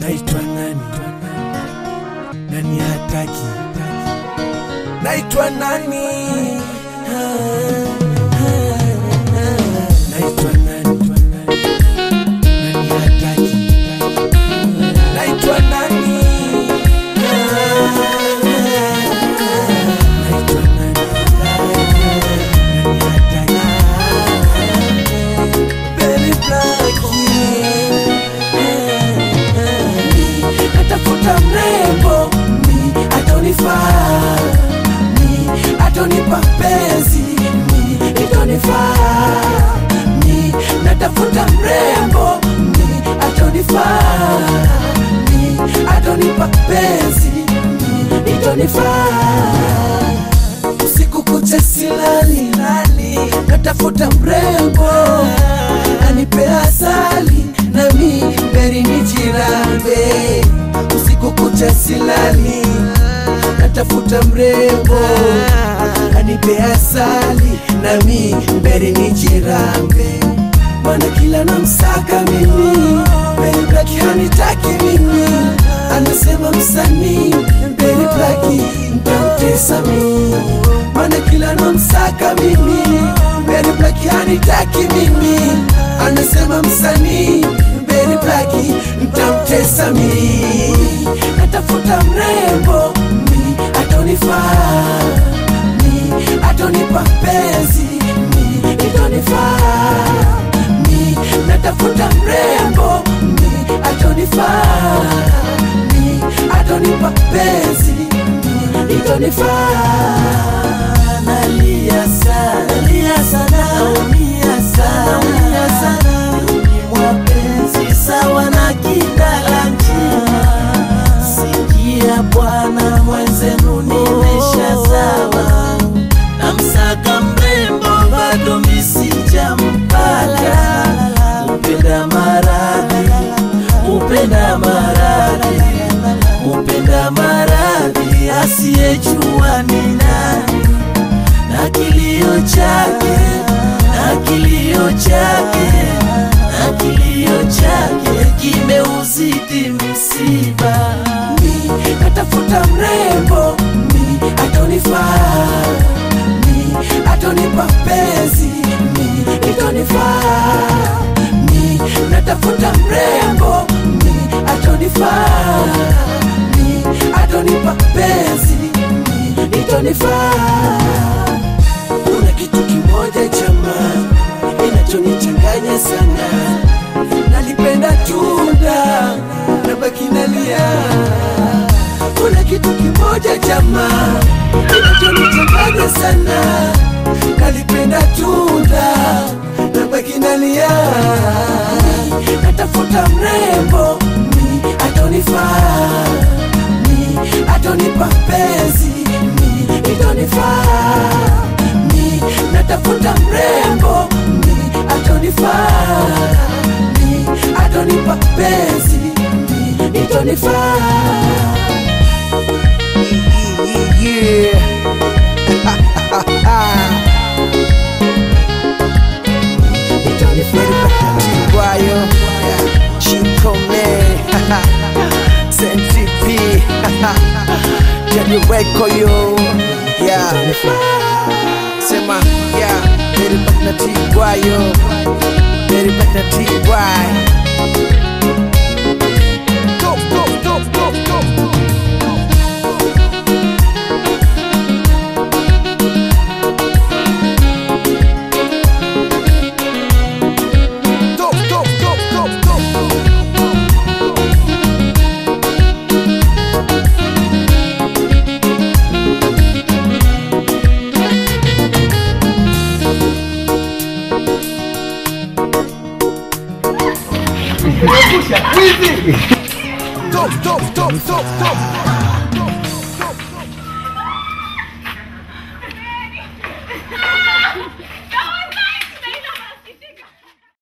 naitwa nani nani hataki naitwa nani naitwa nani nani hataki naitwa nani naitwa nani nani hataki Very lucky. natafuta mrembo mi atonifaa mi atonipa penzi mi itonifaa mi natafuta mrembo mi atonifaa mi atonipa penzi mi itonifaa usiku kucha silali lali, natafuta mrembo anipe asali nami mberi nijirambe. Usiku kucha silali, natafuta mrembo anipe asali nami mberi nijirambe. Mana kila namsaka mimi, Mberi Black hanitaki mimi, anasema msanii Mberi Black ntamtesa mimi mana kila namsaka mimi Mberi Black hanitaki mimi, anasema msanii Mberi Black ntamtesa mimi. Natafuta mrembo mi atonifaa mi atonipa penzi mi itonifaa mi natafuta mrembo mi atonifaa mi atonipa penzi mi itonifaa nalia sana nalia sana naumia sana naumia sana mwapenzi sawa na kidala njia sikia bwana mwenzenu nimeshazawa na msaka mrembo bado misijampata upenda maradhi upenda maradhi upenda maradhi asiyejua ni nani na kilio chake na kilio chake na kilio chake kimeuzidi msiba mi natafuta mrembo mi atonifaa mi atonipa penzi mi itonifaa mi natafuta mrembo mi atonifaa mi atonipa penzi mi itonifaa kuna kitu kimoja chama inachonichanganya sana nalipenda tunda na baki nalia kuna kitu kimoja chama inachonichanganya sana nalipenda tunda na baki nalia natafuta mrembo mi atonifaa mi atonipa penzi mi itonifaa mi natafuta mrembo mi atonifaa mi atonipa penzi mi itonifaa Tigwayo, Chikome, Sentipi, Jadi Weko yo, yeah. Sema, yeah, Very back na Tigwayo, Very back na Tigway. Go, go, go, go, go. Go, go, go, go, go. Go, go, go, go, go.